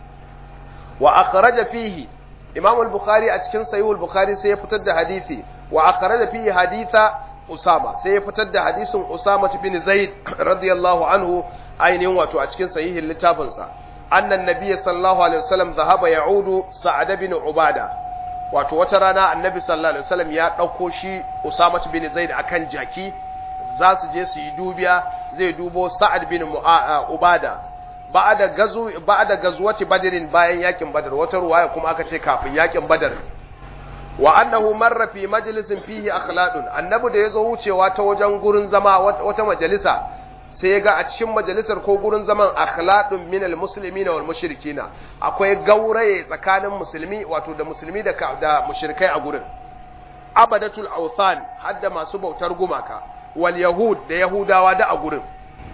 wa akhraja fihi imam al-bukhari a cikin sahih al-bukhari sai ya fitar da hadisi wa akhraja fihi haditha usama sai ya fitar da hadisin usama bin zaid radiyallahu anhu ainihin wato a cikin sahihin littafin sa annan nabiyyi sallallahu alaihi wasallam dhahaba ya'udu sa'ad bin ubada wato wata rana annabi sallallahu alaihi wasallam ya ɗauko shi Usama bin Zaid akan jaki za su je su yi dubiya zai dubo Sa'ad bin Ubada ba'da gazu ba'da gazuwati Badrin bayan yakin Badar wata ruwaya kuma aka ce kafin yakin Badar wa annahu marra fi majlisin fihi akhladun annabi da yazo wucewa ta wajen gurin zama wata majalisa sai ga a cikin majalisar ko gurin zaman akhladun min almuslimin wal mushrikina akwai gauraye tsakanin musulmi wato da musulmi da da mushrikai a gurin abadatul awthan hadda masu bautar gumaka wal yahud da yahudawa da a gurin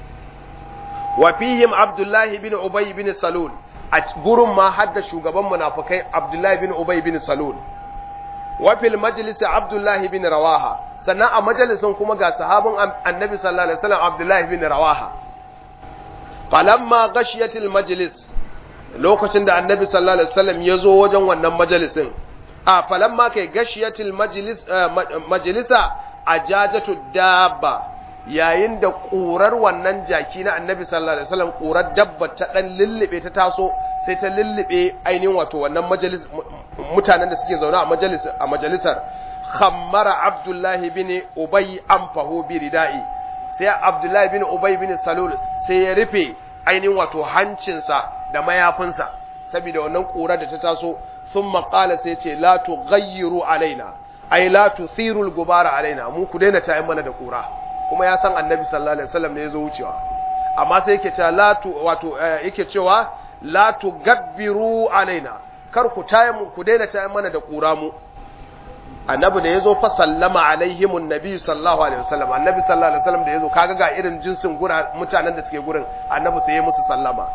wa fihim abdullahi bin ubay bin salul a gurin ma hadda shugaban munafikai abdullahi bin ubay bin salul wa fil majlis abdullahi bin rawaha sannan a majalisin kuma ga sahabin annabi sallallahu alaihi wasallam Abdullahi bin Rawaha falamma gashiyatil majlis lokacin da annabi sallallahu alaihi wasallam ya zo wajen wannan majalisin a falamma kai gashiyatil majlis majlisa ajajatu dabba yayin da ƙurar wannan jaki na annabi sallallahu alaihi wasallam ƙurar dabba ta dan lullube ta taso sai ta lullube ainihin wato wannan majalis mutanen da suke zaune a majalis a majalisar khammara abdullahi bin ubay anfahu bi ridai sai abdullahi bin ubay bin salul sai ya rufe ainihin wato hancinsa da mayafinsa saboda wannan ƙurar da ta taso thumma qala sai ce la tughayyiru alaina ai la tuthiru al-gubara alaina mu ku daina tayin mana da ƙura kuma ya san annabi sallallahu alaihi wasallam ne yazo wucewa amma sai yake cewa la tu wato yake cewa la tugabbiru alaina kar ku tayi mu ku daina tayi mana da kura mu annabi da yazo fa sallama alaihimun nabi sallallahu alaihi wasallam annabi sallallahu alaihi wasallam da yazo kaga ga irin jinsin gura mutanen da suke gurin annabi sai ya musu sallama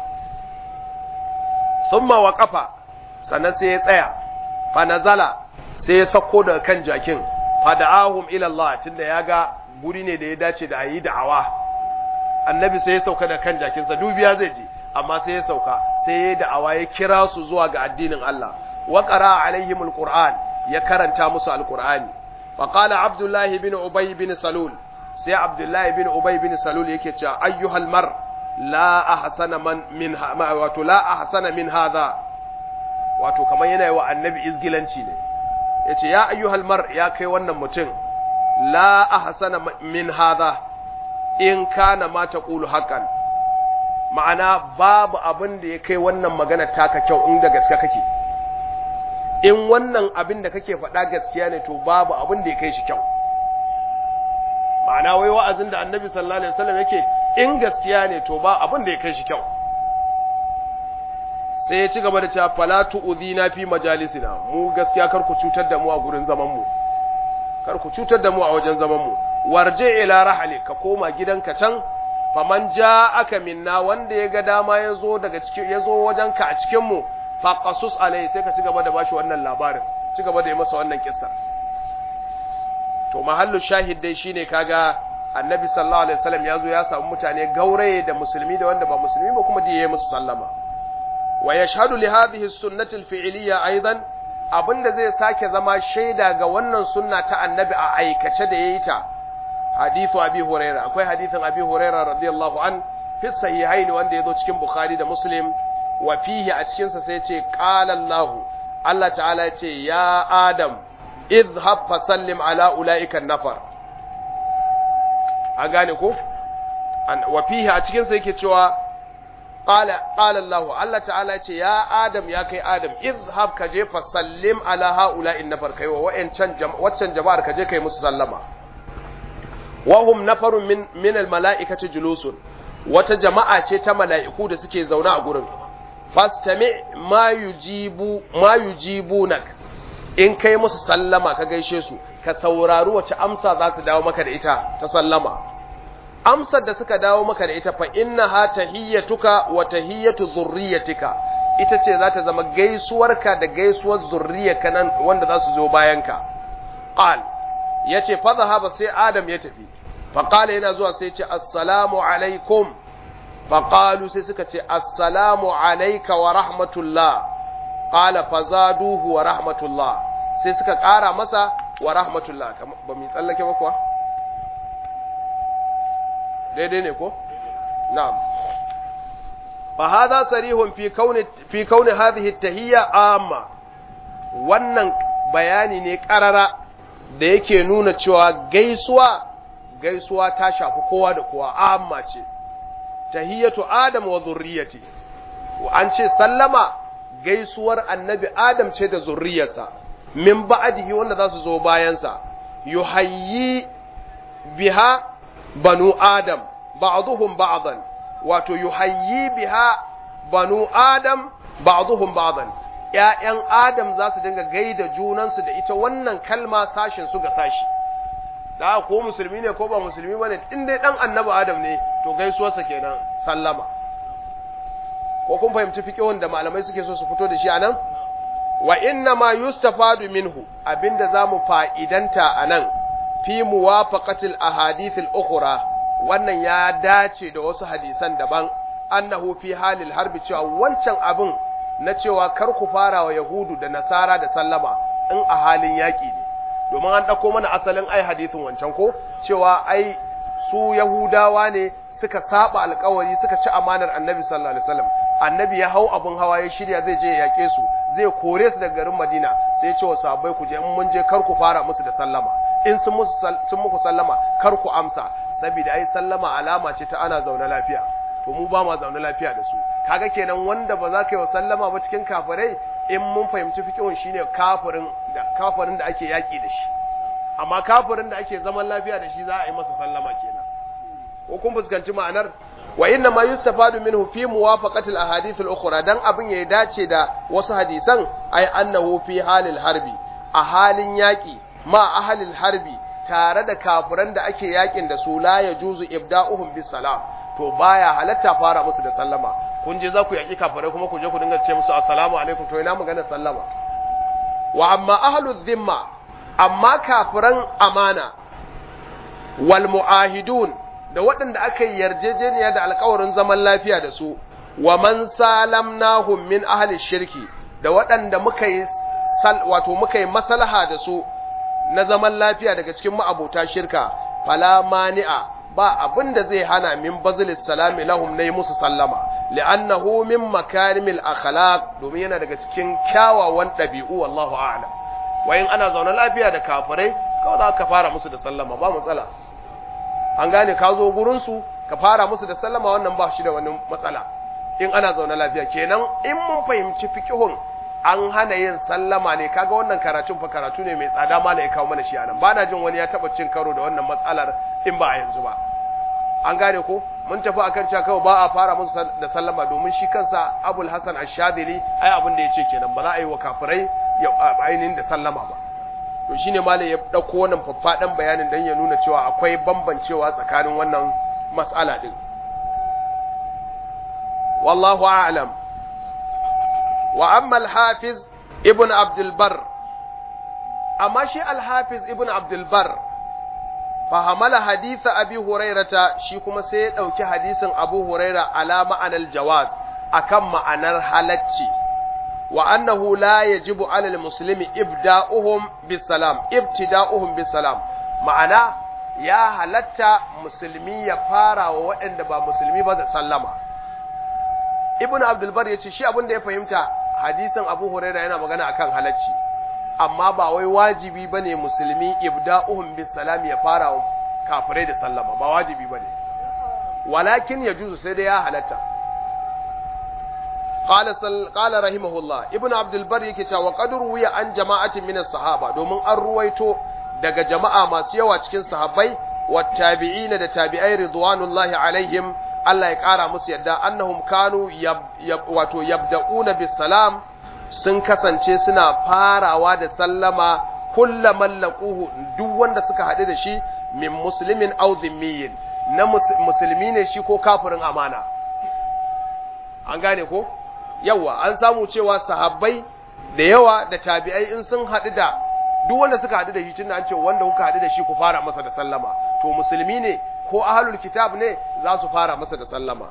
thumma waqafa sannan sai ya tsaya fa nazala sai ya sako daga kan jakin fa da'ahum ila Allah tunda ya ga guri ne da ya dace da ayi da'awa annabi sai ya sauka da kan jakinsa dubiya zai je amma sai ya sauka sai ya da'awa ya kira su zuwa ga addinin Allah wa qara alaihim alquran ya karanta musu alqurani fa qala abdullahi bin ubay bin salul sai abdullahi bin ubay bin salul yake cewa ayyuhal mar la ahsana man min wato la ahsana min hadha wato kamar yana yi wa annabi izgilanci ne yace ya ayyuhal mar ya kai wannan mutum la ahsana min hadha in kana ma taqulu haqqan ma'ana babu abin da ya kai wannan magana taka kyau in da gaske kake in wannan abin da kake faɗa gaskiya ne to babu abin da ya kai shi kyau ma'ana wai wa'azin da annabi sallallahu alaihi wasallam yake in gaskiya ne to ba abin da ya kai shi kyau sai ya ci gaba da cewa fala tu'dhina fi majalisina mu gaskiya kar ku cutar da mu a gurin zaman mu kar ku cutar da mu a wajen zaman mu warje ila rahali ka koma gidanka can faman aka minna wanda ya ga dama ya zo daga cikin ya zo wajenka a cikin mu faqasus alai sai ka ci gaba da bashi wannan labarin ci gaba da yi masa wannan kissa to mahallu shahid dai shine kaga annabi sallallahu alaihi wasallam ya zo ya samu mutane gauraye da musulmi da wanda ba musulmi ba kuma da yayi musu sallama wa yashhadu li hadhihi sunnati al-fi'liyya aidan abinda zai sake zama shaida ga wannan sunna ta annabi a aikace da yayi ta hadithu abi huraira akwai hadithin abi huraira radiyallahu an fi sahihain wanda yazo cikin bukhari da muslim wa fihi a cikin sa sai ce qala allah allah ta'ala ya ce ya adam idhhab fa sallim ala ulaika nafar an gane ko wa fihi a cikin sa yake cewa qala qala allah allah ta'ala ya ce ya adam ya kai adam idhhab ka je fa sallim ala haula'in nafar kai wa wa'ancan waccan jama'ar ka je kai musu sallama wahum nafarun min min almalaikati julusun wata jama'a ce ta mala'iku da suke zaune a gurin fastami ma yujibu ma yujibunak in kai musu sallama ka gaishe su ka saurari wace amsa za su dawo maka da ita ta sallama amsar da suka dawo maka da ita fa innaha tahiyyatuka wa tahiyyatu dhurriyyatika ita ce za ta zama gaisuwarka da gaisuwar zurriyarka nan wanda za su zo bayanka qal ya ce fazahaba sai adam ya tafi faƙala yana zuwa sai ce assalamu alaikum faƙalu sai suka ce assalamu alaika wa rahmatullah ƙala fazaduhu wa rahmatullah sai suka ƙara masa wa rahmatullah ba mu tsallake ba kuwa daidai ne ko na'am fa hadha sarihun fi kauni fi kauni hadhihi at-tahiyya amma wannan bayani ne ƙarara da yake nuna cewa gaisuwa gaisuwa ta shafi kowa da kowa amma ce tahiyatu adam wa zurriyati an ce sallama gaisuwar annabi adam ce da zurriyarsa min ba'dihi wanda za su zo bayansa yuhayyi biha banu adam ba'dhum ba'dan wato yuhayyi biha banu adam ba'dhum ba'dan ‘ya'yan Adam za su dinga gaida junansu da ita wannan kalma sashin su ga sashi, da ko musulmi ne ko ba musulmi ba ne, in dai ɗan annaba Adam ne, to gaisuwarsa kenan sallama. Ko kun fahimci fiƙihun da malamai suke so su fito da shi a nan? Wa inna ma yustafadu minhu abinda za mu fa'idanta a nan, fi muwafaqatil ahadithil ukhra wannan ya dace da wasu hadisan daban, annahu fi halil harbi cewa wancan abin na cewa kar ku fara wa Yahudu da Nasara da sallama in a halin yaƙi ne, domin an ɗauko mana asalin ai hadithin wancan ko cewa ai su Yahudawa ne suka saba alkawari suka ci amanar annabi sallallahu alaihi wasallam annabi ya hau abun hawa ya shirya zai je ya yaƙe su zai kore su daga garin Madina sai ya ce wa sahabbai ku je in mun je kar ku fara musu da sallama in sun musu sun muku sallama kar ku amsa saboda ai sallama alama ce ta ana zaune lafiya to mu ba ma zaune lafiya da su kaga kenan wanda ba za ka yi wa sallama ba cikin kafirai in mun fahimci fiqhun shine kafirin da kafirin da ake yaki da shi amma kafirin da ake zaman lafiya da shi za a yi masa sallama kenan ko kun fuskanci ma'anar wa inna ma yustafadu minhu fi muwafaqati al-ahadith al-ukhra dan abin ya dace da wasu hadisan ay annahu fi halil harbi a halin yaki ma ahalil harbi tare da kafiran da ake yakin da su la yajuzu ibda'uhum bis salam to baya halatta fara musu da sallama kun je za ku yaki kafirai kuma ku je ku dinga ce musu assalamu alaikum to ina magana sallama wa amma ahlul dhimma amma kafiran amana wal muahidun da waɗanda aka yi yarjejeniya da alkawarin zaman lafiya da su wa man salamnahum min ahli shirki da waɗanda muka yi wato muka yi maslaha da su na zaman lafiya daga cikin ma'abota shirka fala mani'a ba abin da zai hana min bazilis salami lahum na yi musu sallama li'annahu min makarimil akhlaq domin yana daga cikin kyawawan ɗabi'u wallahu a'lam wayin ana zaune lafiya da kafirai kawai za ka fara musu da sallama ba matsala an gane ka zo gurin su ka fara musu da sallama wannan ba shi da wani matsala in ana zaune lafiya kenan in mun fahimci fiqhun an hana yin sallama ne kaga wannan karatun fa karatu ne mai tsada ma ya kawo mana shi anan ba na jin wani ya taba cin karo da wannan matsalar in ba a yanzu ba an gane ko mun tafi akan cewa kawai ba a fara musu da sallama domin shi kansa abul hasan ash-shadili ai abin da yace kenan ba za a yi wa kafirai ainihin da sallama ba to shine malai ya dauko wannan faffadan bayanin dan ya nuna cewa akwai bambancewa tsakanin wannan mas'ala din wallahu a'lam wa amma al-hafiz ibn abd al-bar amma shi al-hafiz ibn abd al-bar fahamala haditha abi hurairata shi kuma sai ya dauki hadisin abu huraira ala ma'anar jawaz akan ma'anar halacci wa annahu la yajibu ala al-muslimi ibda'uhum bisalam ibtida'uhum bisalam ma'ana ya halatta musulmi ya fara wa waɗanda ba musulmi ba da sallama ibnu abdul bar yace shi abin da ya fahimta hadisin abu huraira yana magana akan halacci amma ba wai wajibi bane musulmi ibda'uhum bisalam ya fara wa kafirai da sallama ba wajibi bane walakin yajuzu sai dai ya halatta قال سل... قال رحمه الله ابن عبد البر yake cewa qad ruwiya an jama'atin min sahaba domin an ruwaito daga jama'a masu yawa cikin sahabbai wa tabi'ina da tabi'ai ridwanullahi alaihim Allah ya kara musu yadda annahum kanu yab, yab, wato yabda'una bis salam sun kasance suna farawa da sallama kullaman laquhu duk wanda suka haɗu da shi min muslimin aw dhimmiyin na musulmi ne shi ko kafirin amana an gane ko yawa an samu cewa sahabbai da yawa da tabi'ai in sun haɗu da duk wanda suka haɗu da shi tunda an ce wanda kuka haɗu da shi ku fara masa da sallama to musulmi ne ko ahlul kitab ne za su fara masa da sallama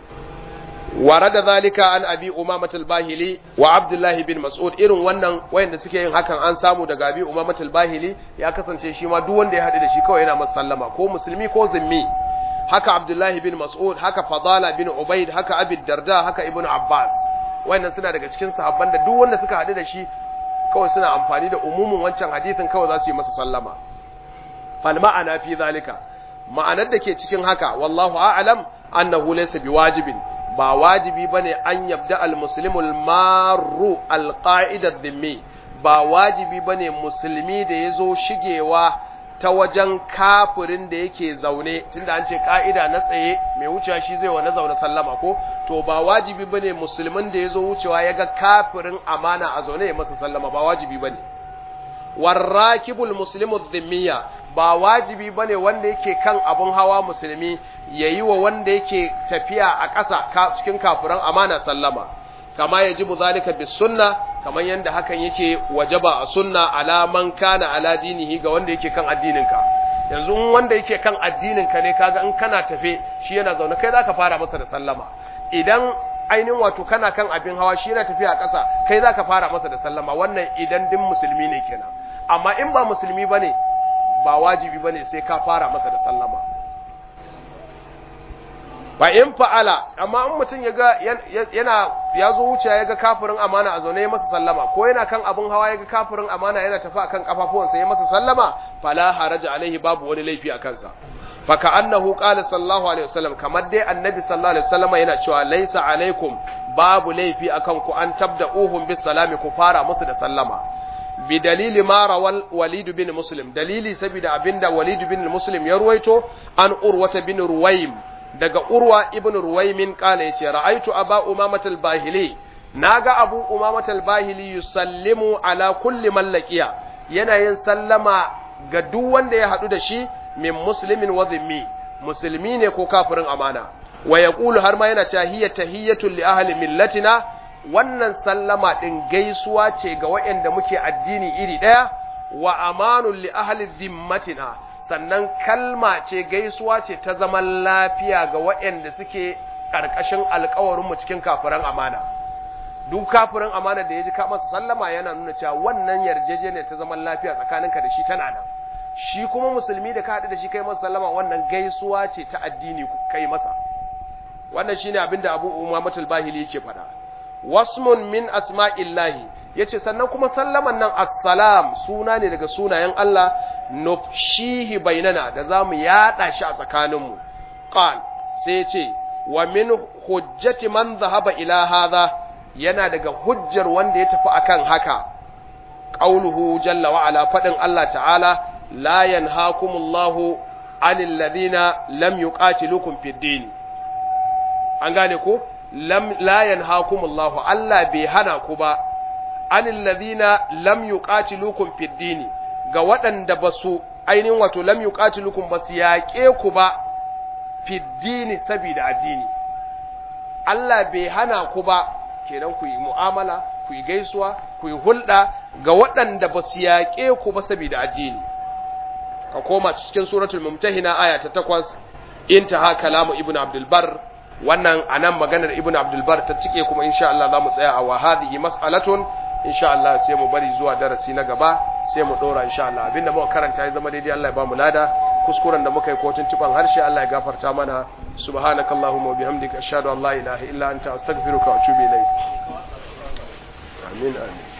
ورد ذلك عن ابي امامه الباهلي وعبد الله بن مسعود irin wannan wayanda suke yin hakan an samu daga abi umamah al-bahili ya kasance shi ma duk wanda ya haɗu da shi kawai yana masa sallama ko musulmi ko zimmi haka abdullahi bin mas'ud haka fadala bin ubaid haka abi darda haka ibnu abbas wayannan suna daga cikin sahabban da duk wanda suka haɗu da shi kawai suna amfani da umumin wancan hadisin kawai za su yi masa sallama fal ma'ana fi zalika ma'anar da ke cikin haka wallahu a'lam annahu laysa biwajibin ba wajibi bane an yabda al-muslimul marru al-qa'idad dhimmi ba wajibi bane musulmi da yazo shigewa ta wajen kafirin da yake zaune tunda an ce ka'ida na tsaye mai wucewa shi zai wa na zaune sallama ko to ba wajibi bane musulmin da yazo wucewa yaga kafirin amana a zaune ya masa sallama ba wajibi bane warrakibul muslimu dhimmiya ba wajibi bane wanda yake kan abun hawa musulmi yayi wa wanda yake tafiya a ƙasa cikin kafiran amana sallama kama yajibu zalika bis sunna kaman yanda hakan yake wajaba a sunna ala man kana ala dinihi ga wanda yake kan addininka yanzu in wanda yake kan addininka ne kaga in kana tafe shi yana zaune kai zaka fara masa da sallama idan ainihin wato kana kan abin hawa shi yana tafiya a ƙasa kai zaka fara masa da sallama wannan idan din musulmi ne kenan amma in ba musulmi bane ba wajibi bane sai ka fara masa da sallama ba in fa'ala amma in mutum ya ga yana ya zo wuce ya ga kafirin amana a zaune ya masa sallama ko yana kan abin hawa ya ga kafirin amana yana tafi akan kafafuwansa ya masa sallama fala haraja alaihi babu wani laifi a kansa fa ka annahu qala sallallahu alaihi wasallam kamar dai annabi sallallahu alaihi wasallam yana cewa laisa alaikum babu laifi akan ku an tabda'uhum bis salami ku fara musu da sallama bi dalili ma rawal walid bin muslim dalili saboda abinda walid bin muslim ya ruwaito an urwata bin ruwaym daga urwa ibn ruwaymin kala yace ra'aitu aba umamatul bahili naga abu umamatul bahili yusallimu ala kulli mallakiya yana yin sallama ga duk wanda ya hadu da shi min muslimin wa zimmi musulmi ne ko kafirin amana wa yaqulu har ma yana cewa hiya tahiyatul li ahli millatina wannan sallama din gaisuwa ce ga waɗanda muke addini iri ɗaya wa amanul li ahli zimmatina sannan kalma ce gaisuwa ce ta zaman lafiya ga waɗanda suke ƙarƙashin alkawarinmu cikin kafiran amana duk kafirin amana da ya ji masa sallama yana nuna cewa wannan yarjejeniyar ta zaman lafiya tsakaninka da shi tana nan shi kuma musulmi da ka haɗu da shi kai masa sallama wannan gaisuwa ce ta addini kai masa wannan shine abin da Abu Umamatul Bahili yake faɗa wasmun min asma'illahi yace sannan kuma sallaman nan assalam suna ne daga sunayen Allah nufshihi bainana da zamu yada shi a tsakaninmu qal sai yace wa min hujjati man zahaba ila hadha yana daga hujjar wanda ya tafi akan haka qauluhu jalla wa ala fadin Allah ta'ala la yanhaakumullahu anil ladina lam yuqatilukum fid din an gane ko lam la yanhaakumullahu Allah bai hana ku ba anil ladina lam yuqatilukum fid din ga waɗanda basu ainihin wato lam yuqatilukum basu yaƙe ku ba fid din saboda addini Allah bai hana ku ba kenan ku yi mu'amala ku yi gaisuwa ku yi hulɗa ga waɗanda ba su yaƙe ku ba saboda addini ka koma cikin suratul mumtahina aya ta takwas intaha kalamu ibn abdul bar wannan anan maganar ibn abdul bar ta cike kuma insha Allah za mu tsaya a wa hadhihi mas'alatun insha Allah sai mu bari zuwa darasi na gaba sai mu dora insha Allah abinda muka karanta ya zama daidai Allah ya ba mu lada kuskuren da muka yi kotun tuban harshe Allah ya gafarta mana subhanakallahumma wa bihamdika ashhadu an la ilaha illa anta astaghfiruka wa atubu ilayk amin amin